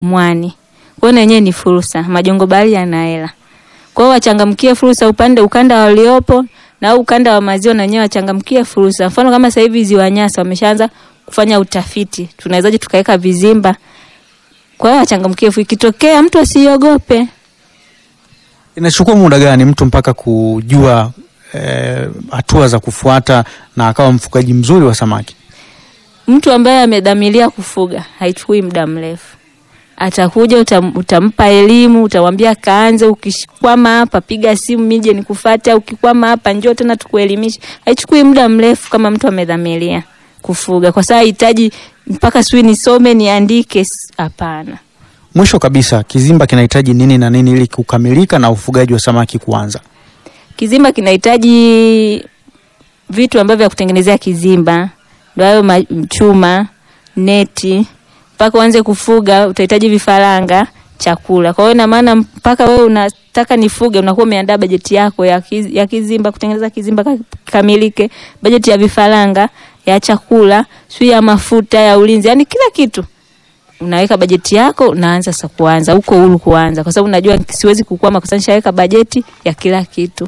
mwani. Kwa hiyo na yenyewe ni fursa, majongo bahari yana hela. Kwa hiyo wachangamkie fursa upande ukanda waliopo na au ukanda wa maziwa na wenyewe wachangamkie fursa. Mfano kama sasa hivi Ziwa Nyasa wameshaanza kufanya utafiti, tunawezaje tukaweka vizimba. Kwa hiyo wachangamkie fursa, ikitokea mtu asiogope. Inachukua muda gani mtu mpaka kujua eh, hatua za kufuata na akawa mfugaji mzuri wa samaki? Mtu ambaye amedhamiria kufuga haichukui muda mrefu, atakuja utam, utampa elimu, utamwambia kaanze, ukikwama hapa piga simu nije nikufuate, ukikwama hapa njoo tena tukuelimishe. Haichukui muda mrefu kama mtu amedhamiria kufuga, kwa sababu hahitaji mpaka sijui nisome niandike. s- Hapana. Mwisho kabisa, kizimba kinahitaji nini na nini ili kukamilika na ufugaji wa samaki kuanza? Kizimba kinahitaji vitu ambavyo vya kutengenezea kizimba, ndio hayo ma- chuma, neti. Mpaka uanze kufuga utahitaji vifaranga, chakula. Kwa hiyo ina maana mpaka wewe unataka nifuge, unakuwa umeandaa bajeti yako ya, kiz, ya kizimba, kutengeneza kizimba ka- kamilike, bajeti ya vifaranga, ya chakula, sio ya mafuta, ya ulinzi, yani kila kitu unaweka bajeti yako, unaanza sasa kuanza huko huru kuanza, kwa sababu unajua siwezi kukwama kwa sababu nishaweka bajeti ya kila kitu.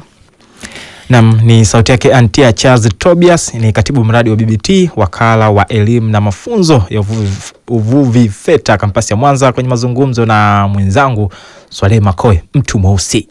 Nam ni sauti yake Antia Charles Tobias, ni katibu mradi wa BBT, wakala wa elimu na mafunzo ya uvuvi, uvuvi FETA kampasi ya Mwanza, kwenye mazungumzo na mwenzangu Swaleh Makoe, mtu mweusi.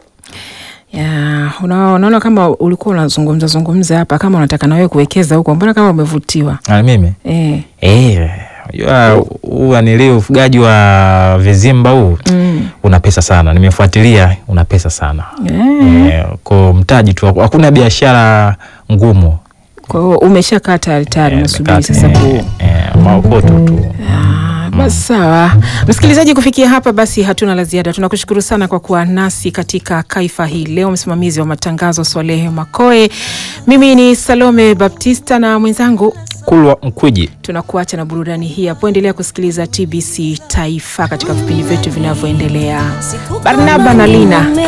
Ya, una- unaona kama ulikuwa unazungumza zungumza hapa kama unataka na wewe kuwekeza huko, mbona kama umevutiwa Na mimi eh? eh, unajua huu anili ufugaji wa vizimba huu Mm. una pesa sana, nimefuatilia, una pesa sana Eh. eh, kwa mtaji tu, hakuna biashara ngumu. Kwa hiyo umeshakaa tayari tayari, Eh, unasubiri nimekaa- sasa eh, ku eh, maokoto tu Ah, basi sawa, msikilizaji, kufikia hapa basi hatuna la ziada. Tunakushukuru sana kwa kuwa nasi katika kaifa hii leo. Msimamizi wa matangazo Swalehe Makoe, mimi ni Salome Baptista na mwenzangu Kulwa Mkwiji. tunakuacha na burudani hii hapo. Endelea kusikiliza TBC Taifa katika vipindi vyetu vinavyoendelea. Barnaba na Lina